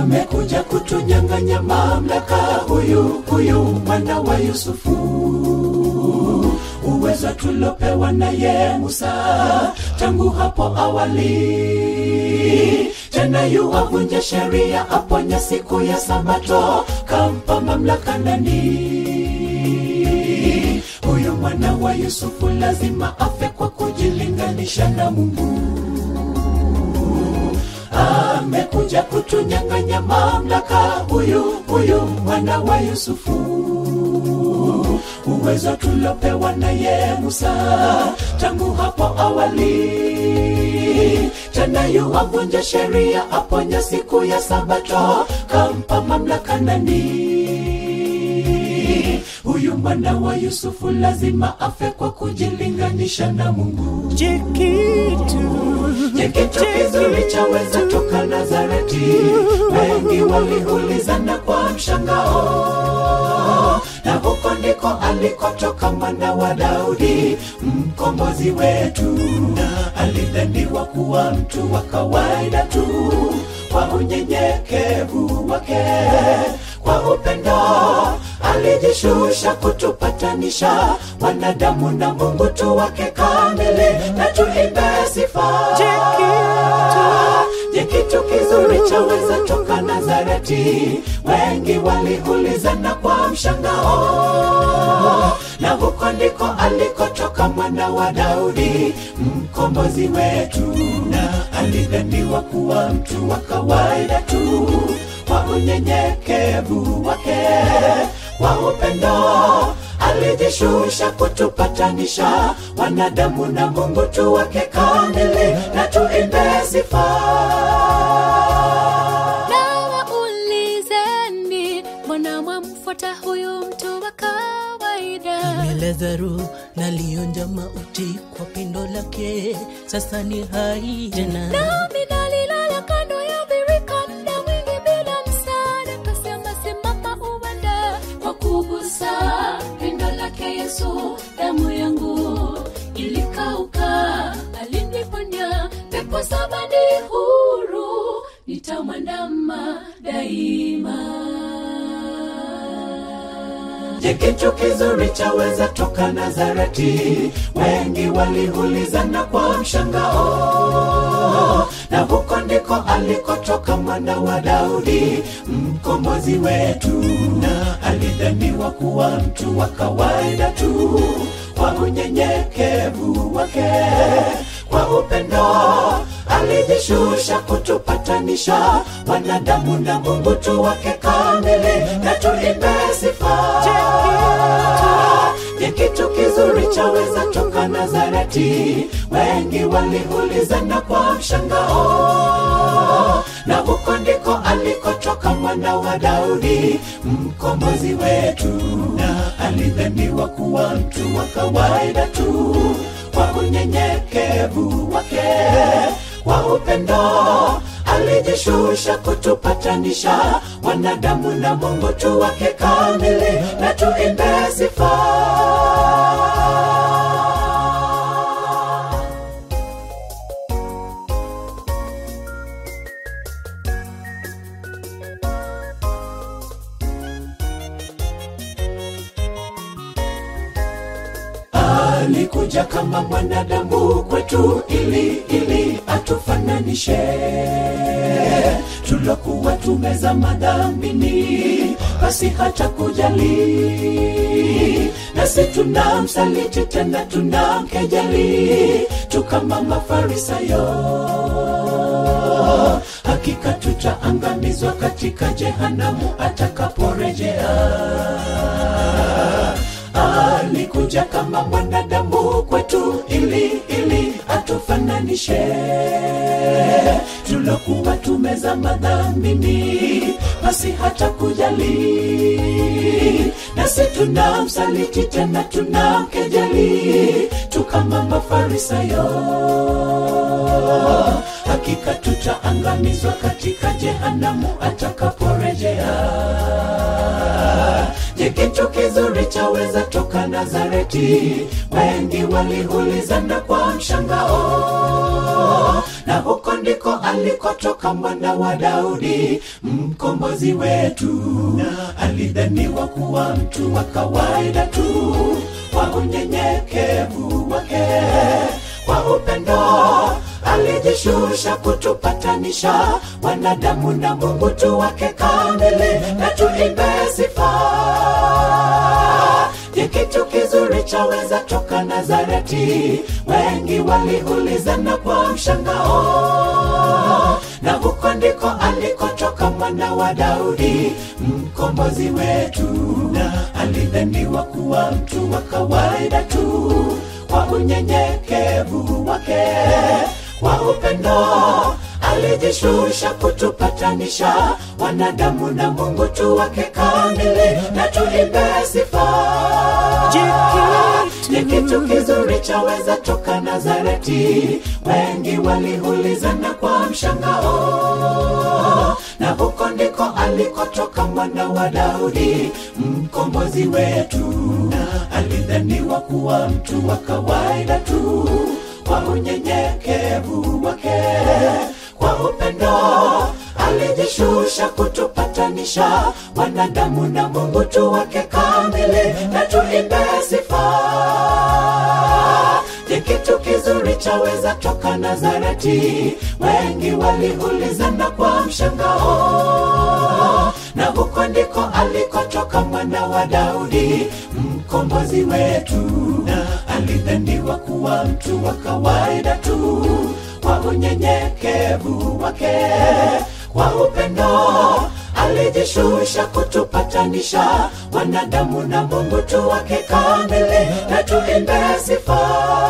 amekuja kutunyang'anya mamlaka huyu huyu mwana wa yusufu uwezo tulopewa naye musa tangu hapo awali tena yu avunja sheria aponya siku ya sabato kampa mamlaka nani huyu mwana wa yusufu lazima afe kwa kujilinganisha na mungu amekuja kutunyang'anya mamlaka huyu huyu mwana wa yusufu uwezo tulopewa naye musa tangu hapo awali tena yu avunja sheria aponya siku ya sabato kampa mamlaka nani huyu mwana wa yusufu lazima afe kwa kujilinganisha na mungu Je, kitu je kitu kizuri chaweza toka nazareti wengi waliulizana kwa mshangao na huko ndiko alikotoka mwana wa daudi mkombozi wetu na alidhaniwa kuwa mtu wa kawaida tu kwa unyenyekevu wake kwa upendo alijishusha kutupatanisha wanadamu na mungu tu wake kamili na tuimbe sifa je kitu kizuri chaweza toka nazareti wengi waliulizana kwa mshangao na huko ndiko alikotoka mwana wa daudi mkombozi wetu na alidhaniwa kuwa mtu wa kawaida tu kwa unyenyekevu wake kwa upendo alijishusha kutupatanisha wanadamu na mungu tu wake kamili na tuimbe sifa na waulizeni mbona mwamfuata huyu mtu wa kawaida Lazaro nalionja mauti kwa pendo lake, sasa ni hai tena. nami nalilala kando ya birika muda mwingi bila msaada kasema simama uenda kwa kugusa pendo lake yesu damu yangu ilikauka aliniponya pepo saba ni huru nitamwandama daima je kitu kizuri chaweza toka nazareti wengi waliulizana kwa mshangao na huko ndiko alikotoka mwana wa daudi mkombozi wetu na alidhaniwa kuwa mtu wa kawaida tu kwa unyenyekevu wake kwa upendo alijishusha kutupatanisha wanadamu na mungu tu wake kamili na tuimbe sifa je kitu kizuri chaweza toka nazareti wengi waliulizana kwa mshangao na huko ndiko alikotoka mwana wa daudi mkombozi wetu na alidhaniwa kuwa mtu wa kawaida tu kwa unyenyekevu wake kwa upendo alijishusha kutupatanisha wanadamu na mungu tu wake kamili na tuimbe sifa alikuja kama mwanadamu kwetu ili ili atufananishe tulokuwa tumezama dhambini basi hata kujali nasi tunamsaliti tena tunamkejeli tukama mafarisayo hakika tutaangamizwa katika jehanamu atakaporejea alikuja kama mwanadamu kwetu ili ili atufananishe tulokuwa tumezama dhambini basi hata kujali nasi tunamsaliti tena tunamkejeli tukama mafarisayo hakika tutaangamizwa katika jehanamu atakaporejea je kitu kizuri chaweza toka nazareti wengi waliulizana kwa mshangao na huko ndiko alikotoka mwana wa Daudi, mkombozi wetu. Alidhaniwa kuwa mtu wa kawaida tu, kwa unyenyekevu wake, kwa upendo alijishusha kutupatanisha wanadamu na Mungu tu wake kamili, na tuimbe sifa je, kitu kizuri chaweza toka Nazareti? Wengi waliulizana kwa mshangao, na huko ndiko alikotoka mwana wa Daudi, mkombozi wetu. Alidhaniwa kuwa mtu wa kawaida tu, kwa unyenyekevu wake, kwa upendo alijishusha kutupatanisha wanadamu na Mungu tu wake kamili, na tuimbe sifa. Ni kitu kizuri chaweza toka Nazareti? Wengi waliulizana kwa mshangao, na huko ndiko alikotoka mwana wa Daudi, mkombozi wetu. Alidhaniwa kuwa mtu wa kawaida tu, kwa unyenyekevu wake, kwa upendo alijishusha kutupatanisha wanadamu na Mungu tu wake kamili, na tuimbe sifa. Ni kitu kizuri chaweza toka Nazareti? Wengi waliulizana kwa mshangao, na huko ndiko alikotoka mwana wa Daudi, mkombozi wetu. Alidhaniwa kuwa mtu wa kawaida tu, kwa unyenyekevu wake, kwa upendo alijishusha kutupatanisha wanadamu na Mungu tu wake kamili, na tuimbe sifa.